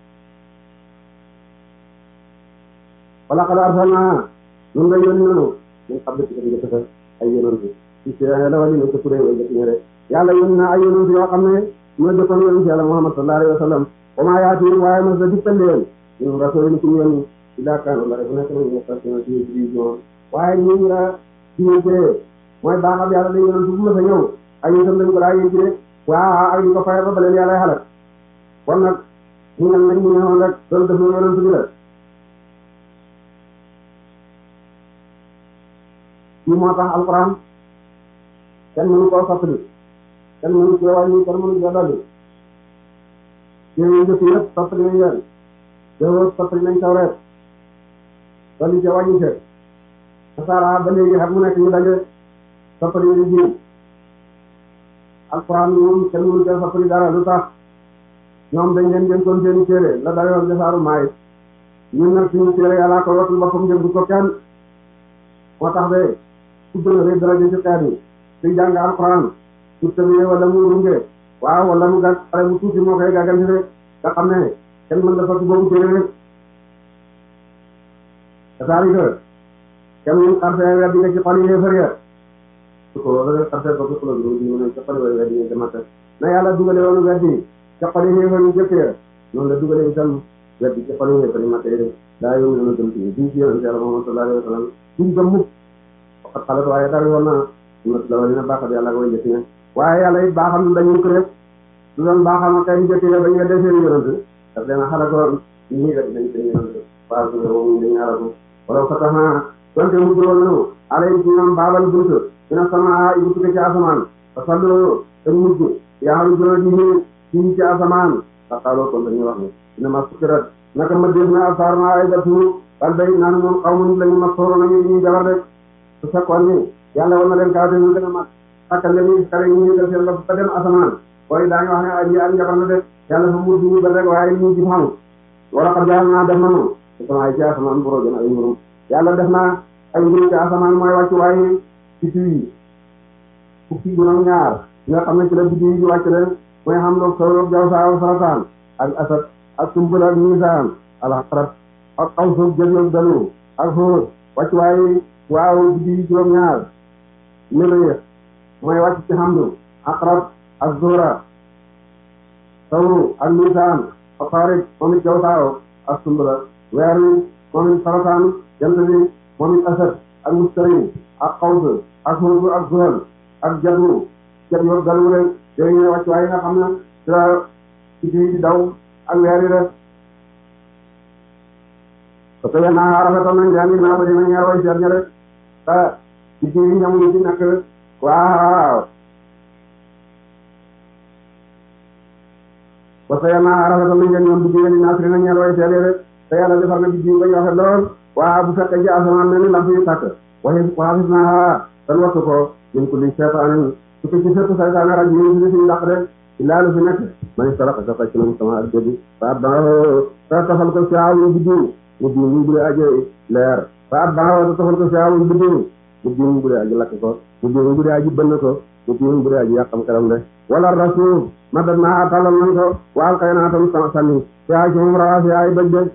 wala qad arsalnaa ñun nga yónni nanu ñun xam ne ci ko njëkk sa ay yonent ci si la wali ne ko turé way jëkk ñe rek yàlla yónni na ay yonent yoo xam ne ñoo jëkkoon yonent yàlla Muhammad sallallahu alayhi wa sallam wa maa yaatihim waaye mos la dikkal leen ñun rasulin ci yónni illa kaanu la rek nekk nañu station ci division waaye ñu nga diwéntee mooy baaxam yàlla day yonent bu ma sa ñëw ay itam dañ ko daa yéen ci de waa ak ñu ko fayal ba ba leen yàlla xalak kon nag ñu nag nañ ñu ñëwoon rek loolu def na yonent bi la ci moo tax alquran kenn mënu koo soppali kenn mënu cee wàññi kenn mënu cee dolli yooyu njëkk yëpp soppali nañ leen yow soppali nañ tawreet dolli cee wàññi cee nasaara ba léegi xam mu nekk ñu daje soppali nañ ji alquran moom kenn mënu cee soppali dara lu tax ñoom dañ leen dénkoon seeni téere la dayoon jasaaru maay ñun nag suñu téere yàllaa ko wattul boppam jëm du ko kenn moo tax de ku gën a rëy daraja ci xeet yi suy jàng alquran su tëbee wala mu runge waaw wala mu gàtt xale bu tuuti moo koy gàgganti de nga xam ne kenn mën dafa ci boobu téere rek kasaalika kem ñu xarte weddi nga ci xol yi yéefar ya su ko da nga xarte ko ko lu ñu ne ci xol yi weddi nga ci makka na yàlla dugale woon weddi ci xol yi yéefar yu jëkk ya noonu la dugale itam weddi ci xol yi yéefar yi makka yi daa yow ñu gëm ci duñ ci yonente yàlla Muhammad sallallahu alayhi wa sallam duñ gëm mukk waxat xalat waaye dara woon na sunat la dina baaxat yàlla koy jëkk ne waaye yàlla it baaxam dañu ko def du doon baaxam kay jëkk ya bañ nga def seen yonente daf leen a xalaatoon ñii rek dañ seen yonente waaw su moom dañu xalatu wala fataha donte mu juróom nanu alay ci ñoom baabal bunt dina sama ibu tukke ci asamaan fa sallu te mujj yaa xam juróom ji ci ci asamaan fa xaaloo kon dañuy wax ne dina ma sukkirat naka ma dégg na asaar naa ay gatu wal bay naan moom xaw ma lañu ma sooro nañu ñuy jabar rek su fekkoon ni yàlla war na leen kaw te ñu gën a mag sàkkal leen ñu kare ñu yëgal seen bopp ba dem asamaan booy daañu wax ne aji ak njabar la def yàlla fa mujj ñu ba rek waaye ñu ci xamu wala xam jaar naa def nanu te sama ay ci asamaan bu rojoon ay mburum yàlla def naa ay mburu ci asamaan mooy wàccu waaye ci yi fukki juróom ñaar nga xam ne ci la biddi yi di wàcc leen mooy xam loog sawloog jaw saaw sarataan ak asad ak sumbul ak miisaan alxarat ak xawsuuf jëloog dalu ak xóor wàcc waaye waaw biddi yi juróom ñaar mériix mooy wàcc ci xamdu aqrab ak zuhra sawru ak miisaan ak xaarit moom it jaw saaw ak sumbula weer wi moom it sarataan jant bi moom it asad ak mustari ak xaws ak xóor ak zuhal ak jadru jat yoog dalu rek yooyu ñooy wàcc waaye nga xam ne ci la ci di daw ak weer yi rek parce que naa rafetoon nañ jàngi naa ko dina ñaar way seet ña rek te ci ci ñamuñu ci nekk waaw parce que naa rafetoon nañ leen ñoom biddi ni naasri na ñaar way seet rek te yàlla defar na biddi bañ rafet lool waaw bu fekkee ci asamaan mel ni lamp yu tàkk waxi waxafis naa tan wattu ko min kulli seytaanin su ko ci fépp saytaane raj yi fi suñu dàq rek illaa lu fi nekk man saraka sa fàcc na sama ak jëbi fa atbaahu ta tafal ko siaawu biddiw mu diw mu bu dee aje leer fa atbaahu ta tafal ko siaawu biddiw mu diw mu bu dee aji lakk ko mu diw mu bu dee aji bënn ko mu diw mu bu dee aji yàqam xelam de wala rasul madat naa talal nañ ko waal kay naa tam sama sànni siaa ci moom rawaasi ay bëj de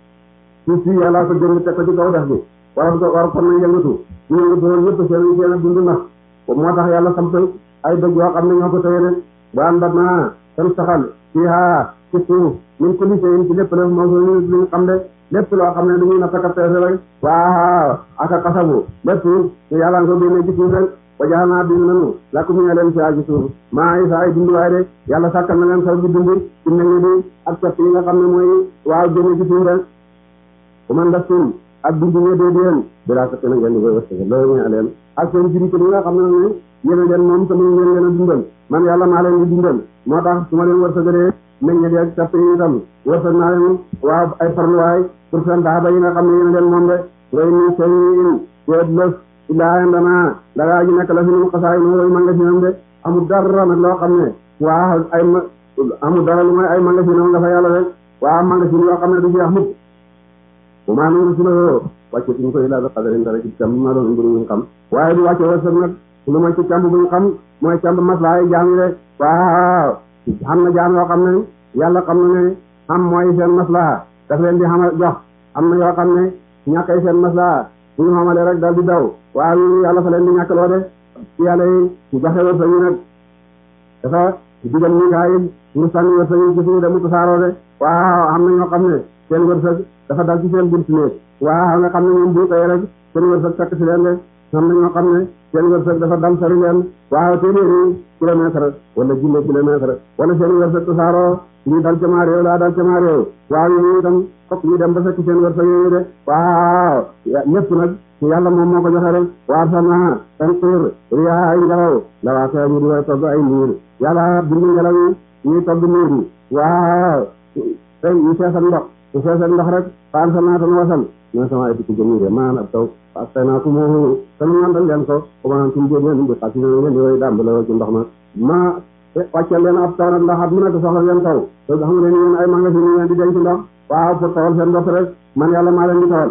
suuf si yàlla ko jëng teg ko ci kaw def bi war ko war kon nañ yëngatu ñu yëngatu woon ñëpp seen seen a dund na moo tax yàlla samp ay dëj yoo xam ne ñoo ko tëye rek ba àndat naa tam saxal fii haa ci suuf min kulli shay'in ci lépp def moo so ñu luñ xam de lépp loo xam ne dañuy nattaka peese rek waaw aka kasabu lépp ñu yàlla nga ko génne ci suuf rek wa jax naa bind nanu lakum ñu leen fiyaa ci suuf maa yi sa ay dunduwaay de yàlla sàkkal na leen saw bi dund ci meññ bi ak pepp yi nga xam ne mooy waaw génne ci suuf rek bu man lastum ak dundu ñe dee deen bilaa sa na ngeen di koy wërsëg loolu ñu leen ak seen juri ko li nga xam ne ne yéen a leen moom sama ngeen leen a dundal man yàlla maa leen di dundal moo tax su ma leen wërsëgalee meññe di ak capp yi itam wërsëg naa leen waaw ay farluwaay pour seen daaba yi nga xam ne yéen a leen moom de ngay ni seen teet lës illaa indana dagaa ji nekk la fi nun xasaay no way magasinam de amul dara nag loo xam ne waaw ay amul dara lu may ay magasinam nga fa yàlla rek waaw magasin yoo xam ne du jeex mukk bu maa ngi rusuloo wàcce suñ koy laa bi xadarin dara ci càmb ma doon mbir ñu xam waaye du wàcce wërsëg nag lu mooy ci càmb buñ xam mooy càmb maslaay jaam yi rek waaw xam na jaam yoo xam ne yàlla xam na ne xam mooy seen maslaa daf leen di xamal jox am na yoo xam ne ñàkkay seen maslaa bu ñu xamalee rek dal di daw waaw ñu yàlla fa leen di ñàkkaloo de ci yàlla yi ñu joxe wërsëg yi nag dafa digal Mikaayil ñu sànni wërsëg yi ci suñu dem tasaaroo de waaw am na ñoo xam ne seen wërsëg dafa dal ci seen buntu néeg waaw nga xam ne ñoom bu koy rek seen wërsëg fekk si leen de am na ñoo xam ne seen wërsëg dafa dal sori leen waaw téeméeri kilomètre wala junne kilomètre wala seen wërsëg tasaaroo lii dal ca maa réew laa dal ca maa réew waaw yooyu itam fokk ñu dem ba fekk seen wërsëg yooyu de waaw lépp nag yàlla moom moo ko joxe rek waar sama tanqiir riyaa ay ngelaw la waa kay ñu di way togg ay niir yàlla bind ngelaw yi ñuy togg niir yi waaw tey ñu feesal ndox su feesal ndox rek faal sa naatan wasal ñoo sama ay dikk jëmire maan ab taw ak tay naa ko moo te ñu nandal leen ko commenan tum jén leen di xas ngeen di way dàmb la ci ndox ma ma wàccel leen ab taw nag ndax at mu nekk soxla ngeen taw te xam ngeen yéen ay magasin yi ngeen di denc ndox waaw pour tawal seen bopp rek man yàlla maa leen di tawal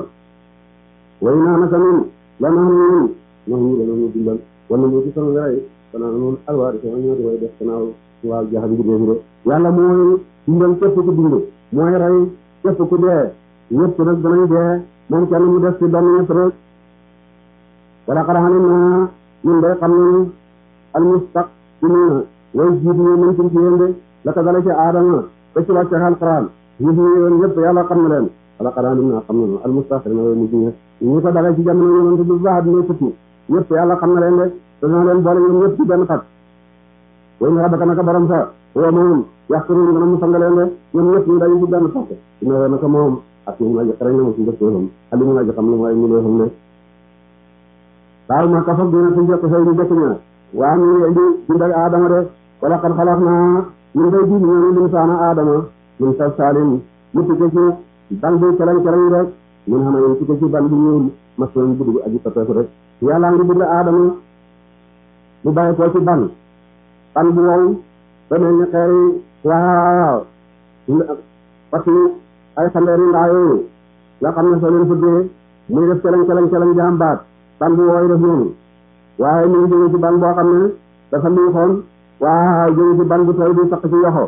way naa naka nun la naa nun ñoo ñu dana ñu dimbal wala ñu ci sama yaay kana nun alwaari sama ñoo di way def kanaaw waaw jaxam ngir de yàlla mooy dimbal képp ku dund mooy rey képp ku dee ñëpp nag danañ dee moom kenn mu des ci doon ñëpp rek wala xaraxalim na ñun day xam nañu almustaqimina way jiitu ñu mën ci yéen de la ko dale ci aadama ba ci wàcce alquran jiitu ñu yoon ñëpp yàlla xam na leen wala xaraxalim na xam nañu almustaqimina way mujj ñe ñu ko dale ci jamono yonent bi baax dina sukki ñëpp yàlla xam na leen de te dina leen boole ñoom ñëpp ci benn xat way na rabbaka naka borom sa woo moom yaxturuun dana mu sanga leen de ñoom ñëpp ñu dañu ci benn xat dina woo naka moom ak ñu aji xarañ na mu ci dëkkoon ali mu aji xam lu mooy mu leefam ne waaw ma kafak dina ci jokk say ñu jëkk ña waa ñu ngi indi bindal aadama de wala xad xalaat naa ñun day bind ñoo lim saana aadama min sal salim mu tukke ci ban bi calañ calañ rek mun xam ne tukke ci ban bi ñuul masoon bu dugg aji pateeku rek yàlla ngi bind aadama mu bàyyi ko ci ban ban bu wow ba mel ni xeeri waaw parce que ay xandeeri ndaa yooyu nga xam ne soo leen fuddee muy def calañ calañ calañ jaam baat ban bu wooy def noonu waaye ñu ngi jóge ci ban boo xam ne dafa liixoon waaw jóge ci ban bu tooy bi saq ci yoxo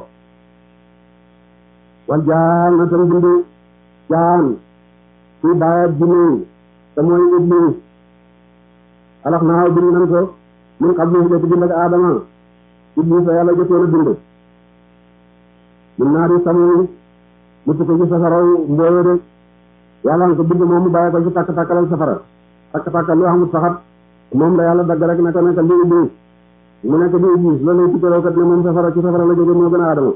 wal jaan na tam bind jaan ci baayat jinne te mooy iblis alax naaw bind nan ko min xam ne jëkk bind ak aadama iblis a yàlla jëkkoon a bind min naa di samu mu tukko ci safaraw mbooyo de yàlla nga ko bind moom mu bàyyi ko ci takk takkalal safara takk takkal lu xamul saxat moom la yàlla dagg rek naka naka li iblis mu nekk di iblis loolu lay tukkaloo kat ne moom safara ci safara la jóge moo gën a aadama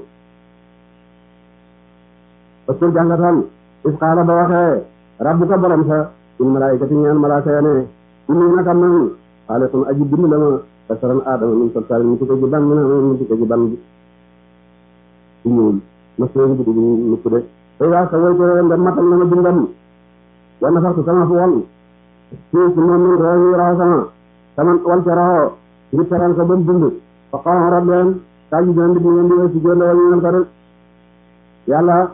parce que jàngatal is xaala ba waxee rabbuka borom sa in malaayikati ñaan malaaka ya ne inni naka man xaaliqun aji bind la ma basaran aadama min salsaalin mu tukke ji ban mu ne mu tukke ji ban bi ñuul ma seen bi di nukk de tey waa sa woy ko ndem matal na ma bindam wa nafaxtu sama fu wal fii ci moom min roohi raxo sama sama wal ca raxo ngir teral ko ba mu dund fa xaw rab leen kaa ji dina nit ñi ngeen di wéy si jóor la ñu ko rek yàlla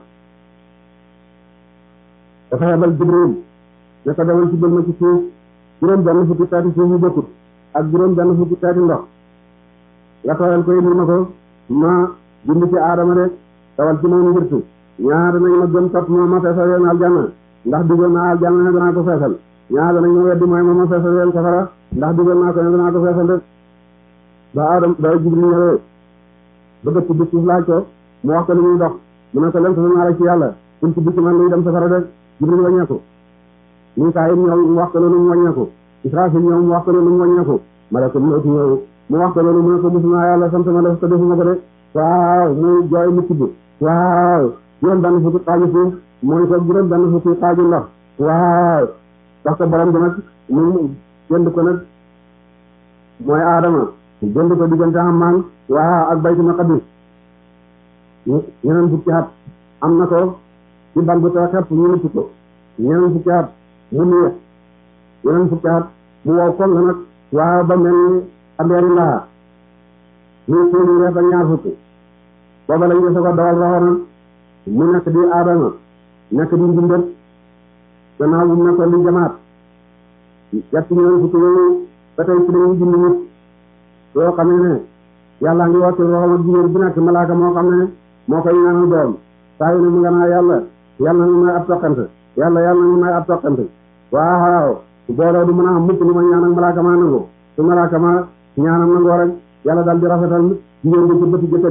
dafa yebal jibril ne ko demal ci bël ma ci suuf juróom benn fukki taati suuf yu bokkut ak juróom benn fukki taati ndox nga tooyal ko indil ma ko ma bind ci aadama de tawal ci moom ngirtu ñaar nañ ma gëm topp ma ma feesal leen aljanna ndax dugal naa aljanna ne danaa ko feesal ñaar danañ ma weddi mooy ma ma feesal leen safara ndax dugal naa ko ne danaa ko feesal rek ba aadama ba jibril ñëwee ba dëkk bi suuf laaj ko mu wax ko li muy dox mu ne ko leen ko naa la ci yàlla pour ci bicc man luy dem safara rek jibril wàññeeku Mikaayil ñëw mu wax ko loolu mu wàññeeku Israafil ñëw mu wax ko loolu mu wàññeeku malakul mawti ñëw mu wax ko loolu mu ne ko musuma yàlla sant ma def ko defuma ko de waaw muy jooy mu tibb waaw juróom benn fukki xaaju suuf mooy ko juróom benn fukki xaaju ndox waaw wax ko borom bi nag mu jënd ko nag mooy Adama jënd ko diggante Amman waaw ak Baytul Maqdis ñeneen fukki at am na ko ci ban bu too xepp ñu nutti ko ñeneen fukki at mu neex ñeneen fukki at mu wow koŋ nag waaw ba mel ni abeeri ndaxa ñu téeméer reef ak ñaar fukki booba lañ ko dawal roxo nag mu nekk di aadama nekk di mbindat gannaaw bu mu nekkoon di jamaat yett ñeneen fukki yooyu ba tey ci lañuy bind nit yoo xam ne yàlla ngi wàcc roxom ak jigéen bu nekk malaaka moo xam ne moo koy ñaanal doom saa yu ne mu nga naa yàlla yàlla na may ab toqante yàlla yàlla na may ab toqante waaw booloo du mën a am mukk lu ma ñaan ak malaaka ma nangu su malaaka ma ñaanam nangoo rek yàlla daal di rafetal jigéen bi ci bëti jëkkër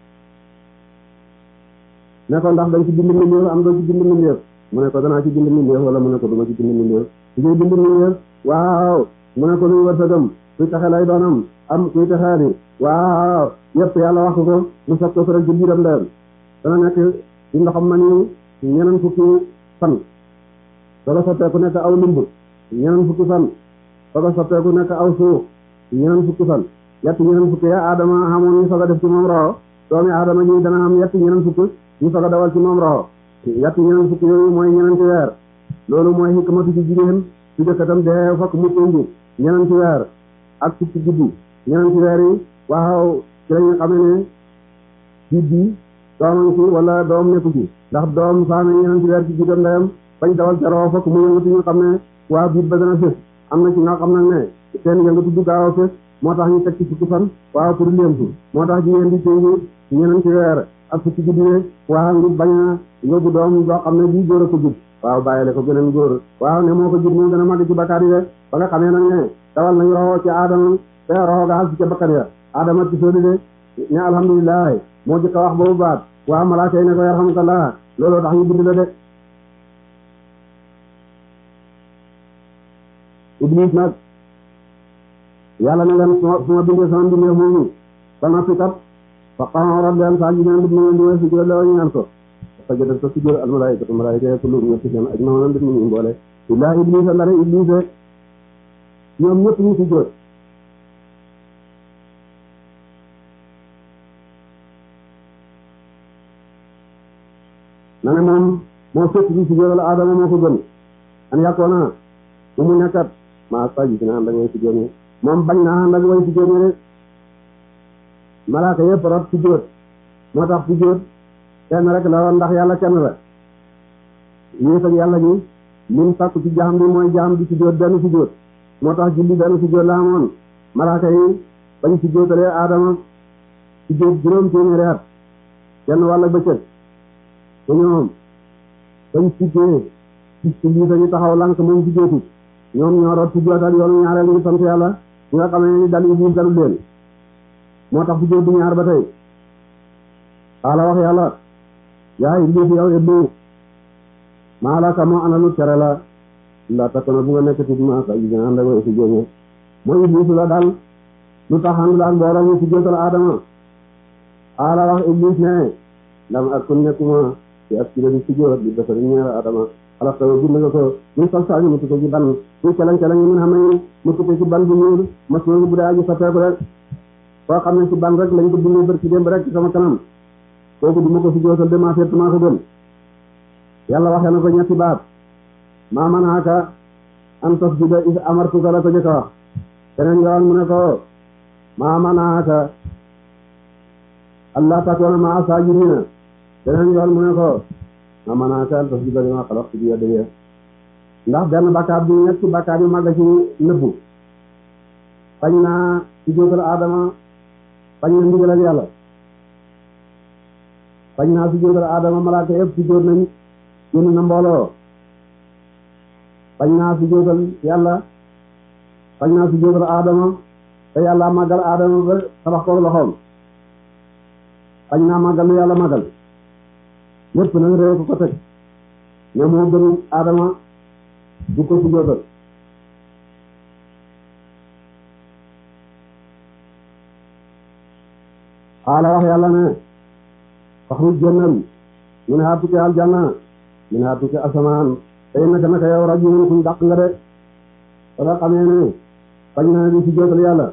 ne ko ndax dañ ci bind mbindeef am doo ci bind mbindeef mu ne ko danaa ci bind mbindeef wala mu ne ko duma ci bind mbindeef su ñuy bind mbindeef waaw mu ne ko luy wërsëgam kuy taxe lay doonam am kuy texeeni waaw yëpp yàlla wax ko mu soog ko rek ci biiram ndeyam dana nekk ci ndoxam ma ni ñeneen fukki fan soo ko sotteeku nekk aw limb ñeneen fukki fan soo ko sotteeku nekk aw suuf ñeneen fukki fan yett ñeneen fukki ya aadama xamoon ñu soog a def ci moom roxo doomi aadama ji dana am yett ñeneen fukki ñu soog a dawal ci moom roxo yett ñeneen fukki yooyu mooy ñeneen ci weer loolu mooy xikmatu ci jigéen su jëkkatam dee fokk mu tënji ñeneen ci weer ak fukki guddi ñeneen ci weer yi waaw ci lañu xamee ne jiit bi doomam ci wala doom nekku ci ndax doom saa ne ñeneen ci weer ci jiitam ndeyam bañ dawal ca roxo fokk mu yëngatu ñu xam ne waa biit ba dana fés am na ci nga xam nag ne seen yëngatu du gaaw a fés moo tax ñu teg ci fukki fan waaw pour léemtu moo tax jigéen di tënji ñeneen ci weer ak fukki guddi ne waaw ngi bañ a yóbbu doom boo xam ne bii góor a ko jub waaw bàyyile ko beneen góor waaw ne moo ko jur moo gën a màgg ci bakkaar yi de ba nga xamee nag ne dawal nañ roxo ci aadama te roxo ga xas ca bakkan ya aadama ci soodi de ne alhamdulilah moo jëkk a wax boobu baat waaw malaaka yi ne ko yarhamukallah looloo tax ñu bind la de iblis nag yàlla ne leen su ma bindee sama mbindeef moomu ba noppi kat fa qaala leen saa ji neen mbir mi di way si jël la ñaan ko sajada ko si jël al malaikatu malaika ya kullu ñëpp seen aj maanaam mbir mi ñu mboole illaa iblis a ndare iblis rek ñoom ñëpp ñu si jël na ne moom moo fekk bi si jël Adama moo ko gën an yàkkoona mu mu nekkat maa saji dina ànd ak way si jël moom bañ naa ànd ak way si jël rek malaaka yëpp rot si jël moo tax si jël kenn rek la woon ndax yàlla kenn la yéet ak yàlla gi lim sàkku ci jaam bi mooy jaam bi si jóot benn si jóot moo tax julli benn si jóot la amoon malaaka yi bañ si jóotalee aadama si jóot juróom téeméeri at kenn wàlla bëccëg te ñoom bañ siggee gis ci lii sañu taxaw lank moom si jóotu ñoom ñoo root si jóotal yoonu ñaareel ngi sant yàlla ñi nga xamee ni dal iblis dalul leen moo tax si jóot bi ñaar ba tey xaala wax yàlla yaa iblis yow iblis maa la ka moo ana lu tere la la takkona bu nga nekk ci ma sa yi ànd ak si jóge mooy iblis la daal lu tax ànd daal mbooloo ñu si jóotal aadama xaala wax iblis ne lam ak kun nekkuma ci ak kilo di si jóot di defar ñeer aadama xalaat ko bind nga ko muy sol saa ñu mu tukkee ci ban muy calañ calañ mun xam ne mu tukkee ci ban bu ñuul mas noonu bu dee aji soppeeku rek koo xam ne ci ban rek lañ ko bindee bër ci démb rek ci sama kanam kooku du ma ko si jootal de maa seet maa ko gën yàlla waxee na ko ñetti baat maa manaaka an tasjuda is amartuka la ko jëkk a wax keneen yoon mu ne ko maa manaaka allah takoona maa saajidina keneen yoon mu ne ko maa manaaka an tasjuda lima xalaqtu bi yadayya ndax benn bakkaar bi ñetti bakkaar yu màgg ci nëbbu bañ naa si jootal aadama bañ na ndigal ak yàlla bañ naa si jóotal aadama malaaka yëpp si jóot nañ génn na mbooloo bañ naa si jóotal yàlla bañ naa si jóotal aadama te yàlla màggal aadama ba tabax ko loxoom bañ naa màggal lu yàlla màggal lépp nag réew ko ko teg ne moo gën aadama du ko si jóotal xaala wax yàlla ne faxruj génnal min haa tukke aljanna min haa tukke asamaan tey naka naka yow rajulun kuñ dàq nga de ba nga xamee ne bañ na di si jootal yàlla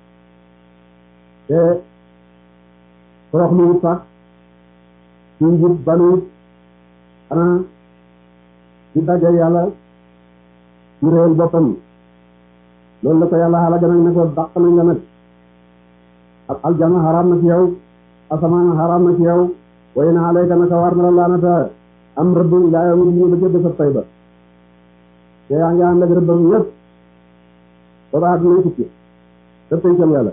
te torox lu wut sax ci njub banuut xanaa ci daje yàlla ci réel boppam loolu la ko yàlla xaala gën a ne ko dàq nañ la nag ak aljanna xaraam na ci yow asamaan xaraam na ci yow way na alayka naka war na la laanata am rëbb ilaa yow mi ba jëdd sa tay ba te yaa ngi ànd ak rëbbam yëpp ba ba àdduna tukki te tënkal yàlla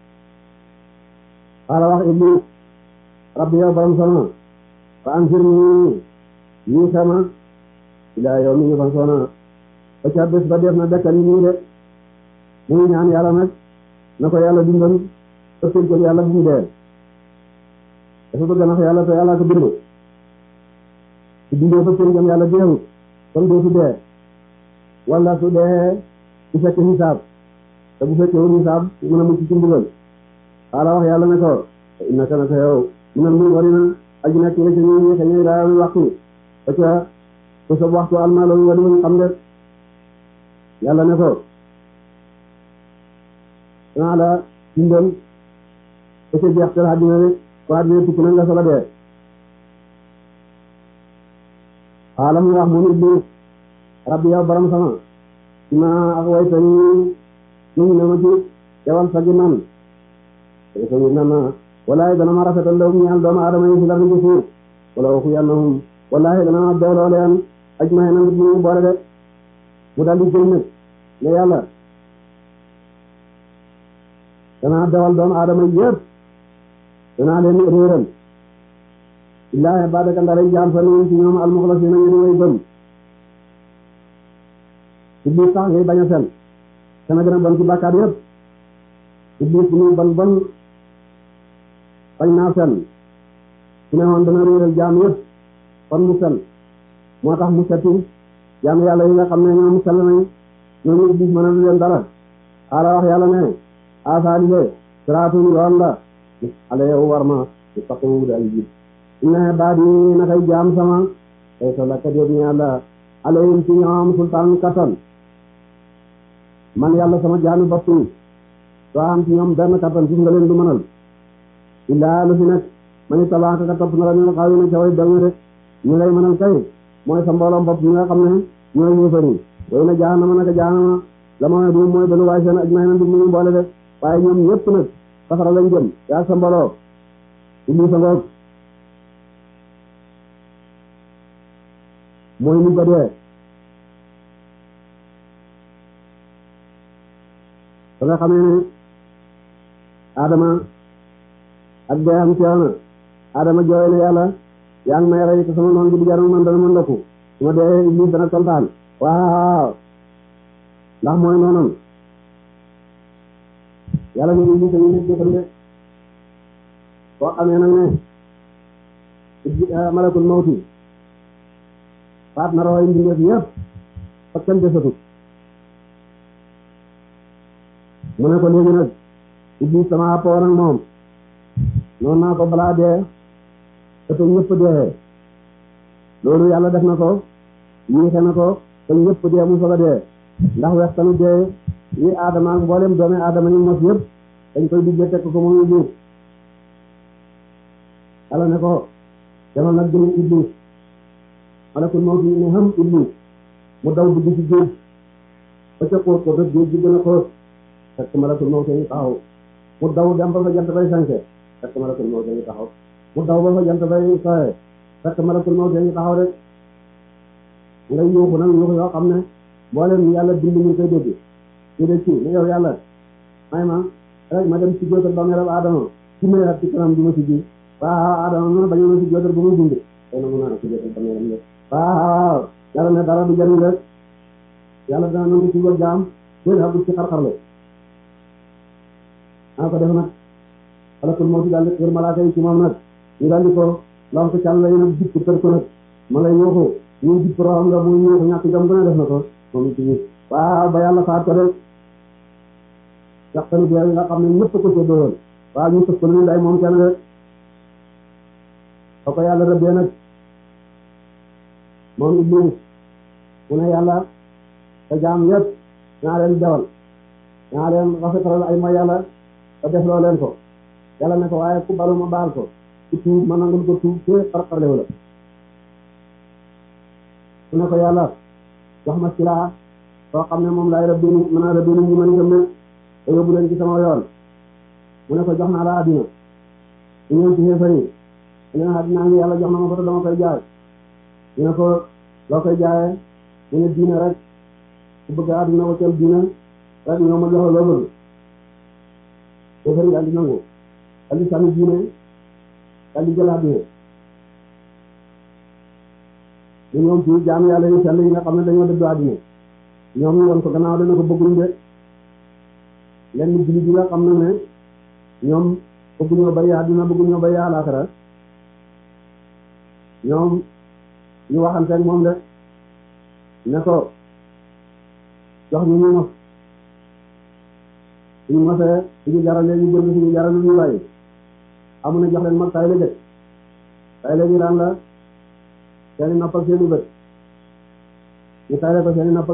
xaala wax iblis rabbi yow borom sama fa anzir nii ñii sama ilaa yow mi ngi fan soona ba ca bés ba def na dekkal yi nii de muy ñaan yàlla nag na ko yàlla dundal te tënkal yàlla bu mu dee dafa bëgg nax yàlla te yàlla ko bind su bindee ba seen jëm yàlla deewut kon dootu dee wala su dee su fekkee xisaab te bu fekkee wul xisaab mën a mucc ci mbugal xaala wax yàlla ne ko innaka naka yow minal munzarina aji nekk nga ci ñu ñi xëy daa yomi waxtu ba ca te sa waxtu almaloolu wadi wuñ xam de yàlla ne ko danaa la bindal ba ca jeextal àddina rek waa dina tukki na nga sola dee xaalam mu wax moom iblis rabbi yow borom sama ci ma ak way sa ñu ñu ne ma ci yewal sa gi man te sa ñu nan walaay dana ma rafetal law ñaal doomu aadama yi fi la ci suuf wala waxu yannahum wallahi dana ma dooloo leen aj ma na nit ñu boole de mu daal di jël nag ne yàlla danaa dawal doomu aadama yëpp danaa leen réeral illaahi baadaka ndara jaam sa nuyu ci ñoom almuxlasina ñu di way gëm iblis sax ngay bañ a fen dana gën a bon ci bàkkaar yëpp iblis bu muy bon bon bañ naa fen su ne woon dana réeral jaam yëpp kon mu fen moo tax mu setti jaam yàlla yi nga xam ne ñoom sell nañ ñooñu iblis mën a lu leen dara xaala wax yàlla ne asaali de siraatun yoon la ale yow war ma di faqimu di ay jib inna baat yi nakay jaam sama tey sa lakkat yëpp ñu yàlla alayhim ci ñoom sultaan kattan man yàlla sama jaami bopp yi soo am ci ñoom benn kattan gis nga leen du mënal illaa lu fi nekk mani tabaaka ka topp na la ñu xaw yi ne ca way dong rek ñu lay mënal kay mooy sa mbooloom bopp ñi nga xam ne ñooy yéefari way na jaanama naka jaanama la ma du mooy dalu waay seen aj may na di mu mboole de waaye ñoom ñëpp nag safara lañ jëm yaa sa mbooloo iblis sa ngoog mooy mu gadee ba nga xamee ne adama ak dee am teew na adama jooy na yàlla yaa ngi may rey te sama noon bi di jaram man dana ma ndokku su ma dee iblis dana kontaan waaw ndax mooy noonam yàlla ne iblis a ngi nit jëfal de boo xamee nag ne malakul mawti faat na roxoy mbindeef yëpp fa kenn desatut mu ne ko léegi nag iblis sama àppoon ak moom noonu naa ko balaa dee te te ñëpp dee loolu yàlla def na ko yéexe na ko te ñëpp dee mu soog a dee ndax wextanu dee yi aadama ak mboolem doomi aadama yi mos yëpp dañ koy diggee teg ko muy iblis yàlla ne ko demal nag jëmi iblis malakul mawti ne xam iblis mu daw dugg ci géej ba ca xóot ko rek géej gi gën a xóot fekk malakul mawti ngi taxaw mu daw dem ba fa jant bay sanke fekk malakul mawti ngi taxaw mu daw ba fa jant bay soye fekk malakul mawti ngi taxaw rek nga yuuxu nag yuuxu yoo xam ne mboolem yàlla bind ñu koy dégg ñu de ci ne yow yàlla may ma rek ma dem si jóotal ba meram adama ci mayaat ci kanam bi ma si ji waaw adama ma bañu ma si jóotal ba muy dund tey na mu naa si jóotal ba meram de waaw yàlla ne dara du jariñ rek yàlla dana nangu ci wër jaam déen xagul ci xar-xarle naa ko def nag malakul mawti daal di wër malaaka yi ci moom nag ñu daal di ko lon ko càll yi nag jikk tër ko nag ma ngay yuuxu ñu jikk roxam nga muy yuuxu ñàkk jom gën a def na ko moom it ci waaw ba yàlla faat ko de yàqtani dee nga xam ne ñëpp ko séddoo woon waaw ñu sëf ko lu day moom kenn de ba ko yàlla rëbbee nag moom iblis mu ne yàlla te jaam yëpp naa leen jawal naa leen rafetalal ay mooy yàlla te def loo leen ko yàlla ne ko waaye ku balu ma baal ko ku tuub ma nangul ko tuub te xarxarlewu la mu ne ko yàlla jox ma silaa soo xam ne moom laay rëbbi ni mën a rëbbi ni ñi mën gëm ne te yóbbu leen ci sama yoon mu ne ko jox naa la àddina ñu ñëw ci xeefar yi ñu ne àddina ngi yàlla jox na ma ko te dama koy jaay ñu ne ko loo koy jaayee mu ne diina rek ku bëgg àddina waccal diina rek ñoo ma jox loo bëgg xeefar yi daal di nangu daal di sànni diine daal di jël àddina ñu ñoom ci jaam yàlla yi sell yi nga xam ne dañoo dëddu àddina ñoom ñu won ko gannaaw dana ko bëgguñ de lenn jullit yi nga xam ne ne ñoom bëgguñoo bàyyi àddina bëgguñoo bàyyi àllaaxira ñoom ñu waxanteeg moom de ne ko jox ñu ñu mos suñu mosee suñu jarale ñu jënd suñu jarale ñu bàyyi amu ne jox leen mag tay la jëkk tay la ñu daan la seeni noppal seeni bët ñu tay la ko seeni noppal